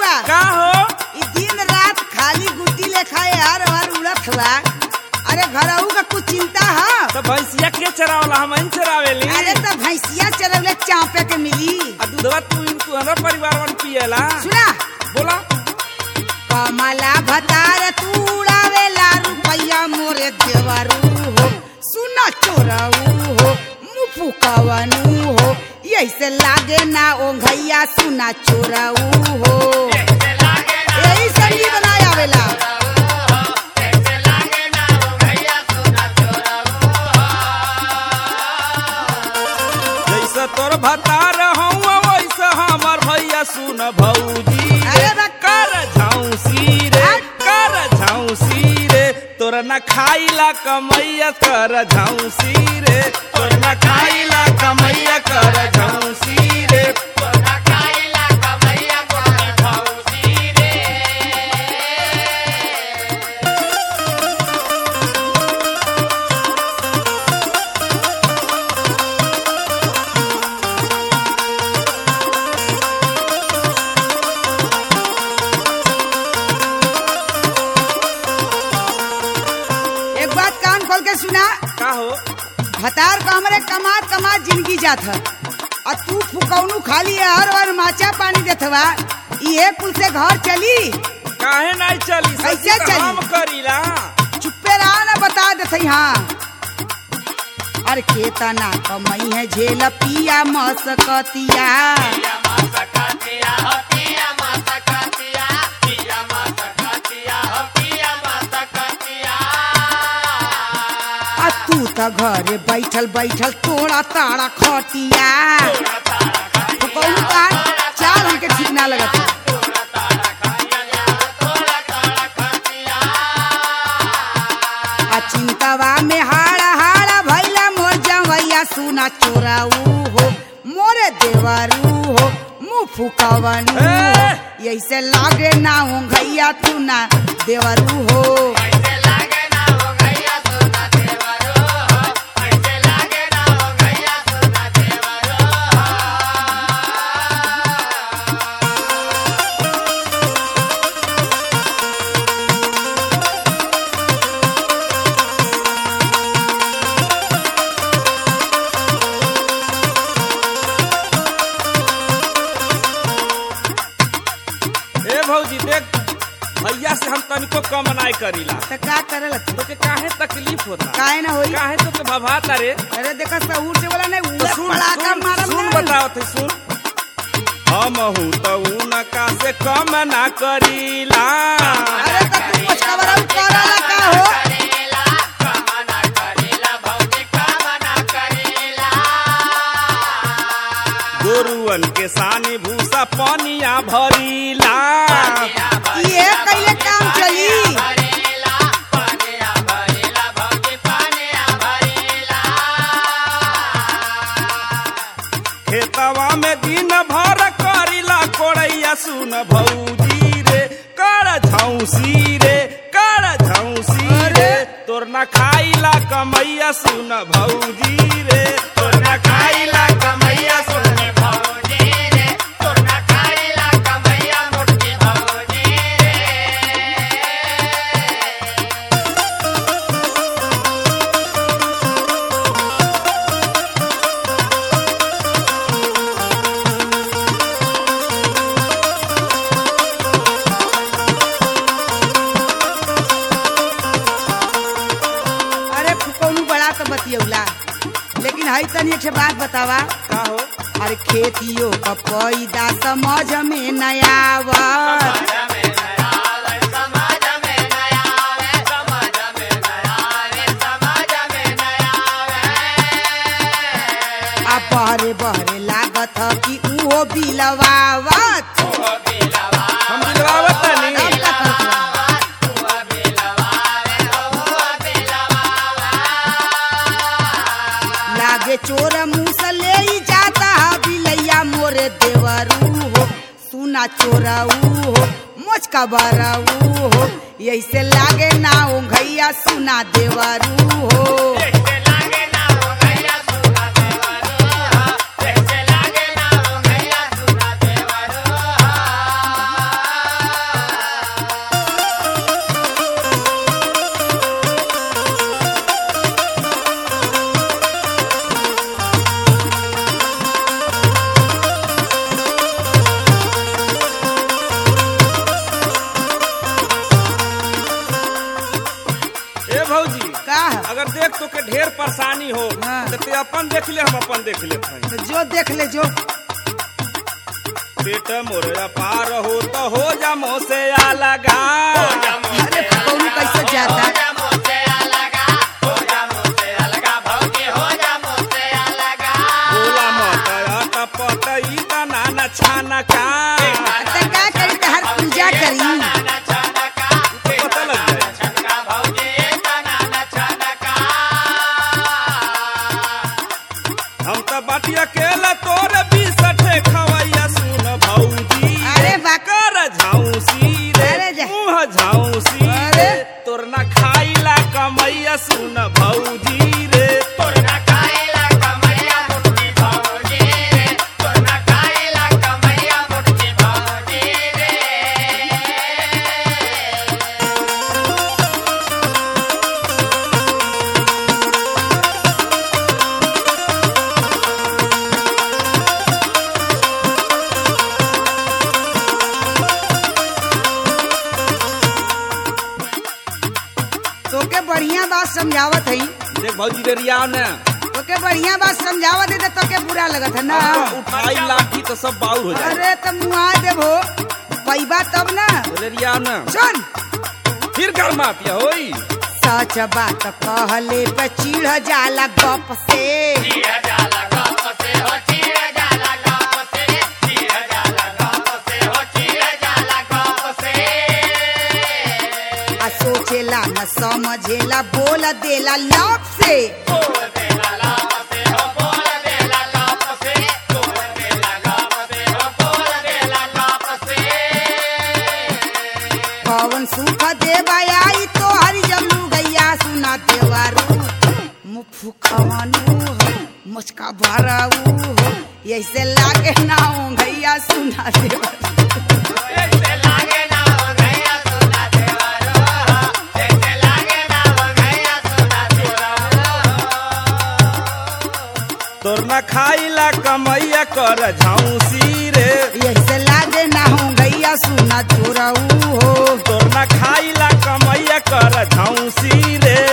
बबुआ का हो ई दिन रात खाली गुटी लेखा हर हर उड़त हुआ अरे घरऊ का कुछ चिंता है तो भैंसिया के चरावला हम इन चरावेली अरे तो भैंसिया चरवले चापे के मिली आ दूधवा तू इन तू हमारा परिवार वन पिएला सुना बोला कमला भतार तू उड़ावेला रुपैया मोरे देवरू हो सुना चोरऊ हो मुफु कवनु हो ऐसे लागे ना ओंघैया सुना चोरऊ हो यही संगी बनाया आवेला जैसे तोर भतार हूँ वैसे हमर भैया सुन भौजी अरे बा- कर झांसी रे कर झांसी रे तोर न खाइला कमैया कर झांसी रे तोर न खाइला कमैया कर झांसी रे एक बात कान खोल के सुना का हो भतार का हमरे कमात कमात जिंदगी जात है और तू फुकौनू खाली है हर बार माचा पानी देत हवा ये कुल से घर चली काहे नहीं चली कैसे सच्ची तो चली? हम करीला चुप्पे रहा ना बता देते हाँ अरे केतना कमई है झेल पिया मसकतिया आ तू त घरे बैठल बैठल तोड़ा ताड़ा खटिया फुकौनू का चाल हमके ठीक ना लगत है। आ चिंतवा में हाड़ा हाड़ा भैला मोर जवैया सुना चोराऊ हो मोरे देवरू हो मुँह फुकवनू हो ऐसे लागे ना हो घैया तू ना देवरू हो ए भौजी देख भैया से हम तनिको कम नहीं करीला तो का करल तू? तो के काहे तकलीफ होता काहे ना होई काहे तो के भभाता रे अरे देखा सहूर से बोला नहीं तो उड़ा सुन पड़ाका सुन, मारम सुन ना। बताओ थे सुन हम हूँ तो उनका से कम ना करीला अरे तो तू कुछ खबर करला का हो गोरुअन के सानी भूसा पनिया भरीला ये कैले काम चली खेतवा में दिन भर करीला कोड़ैया सुन भौजी रे कर झौसी रे कर झौसी रे तोर न खाइला कमैया सुन भौजी रे तोर न खाइला कमैया सुन भौजी रे तोर न खाइला कमैया मोटी भौजी रे अरे फुकौनू बड़ा तो बतियौला लेकिन हई तनी एक ठे बात बतावा का हो अरे खेतियों का पैदा समझ में नया आवत आ बहरे बहरे लागत ह कि उहो बिलवावत हम दिलवावत अब नहीं का करत बा? लागे चोर मुंह से ले ही जाता है बिलैया मोरे देवरू हो सुना चोरऊ हो मोच का बरऊ हो ऐसे लागे ना ओ घैया सुना देवरू हो देख तो के ढेर परेशानी हो हाँ। तो ते अपन देख ले हम अपन देख ले तो जो देख ले जो पेट मोर पार हो तो हो जा मोह से आ लगा अरे कौन कैसे जाता बोला मत अट पट ई तना न छाना का तो क्या करी तो हर पूजा करी तो पता लग जाए हम तो बाटी अकेला तोर बीसठे खवैया सुन भौजी अरे बा- कर झाउसी रे अरे जा- मुँह झाउसी अरे। रे तोर ना खाइला कमैया सुन भौजी रे तोर ना तोके बढ़िया बात समझावत है देख भौजी रे रिया ने तोके बढ़िया बात समझावत है तो तोके बुरा लगत है ना उठाई लाठी तो सब बाउर हो जाए अरे तो मुआ देबो पैबा तब ना बोले रिया ने सुन फिर घर मातिया होई सच बात कहले पे चिढ़ जाला गप से आ सोचेला न समझेला बोल देला लप से कौन सुख देवा आई तो हरि जब गैया सुना देवारू मुफु खवानू हो मुचका भराऊ हो ऐसे लागे ना हो गैया सुना देवारू तोर ना खाइला कमैया कर झाउसी रे ऐसे लागे ना हो गैया सुना चोराऊ हो तोर ना खाइला कमैया कर झाउसी रे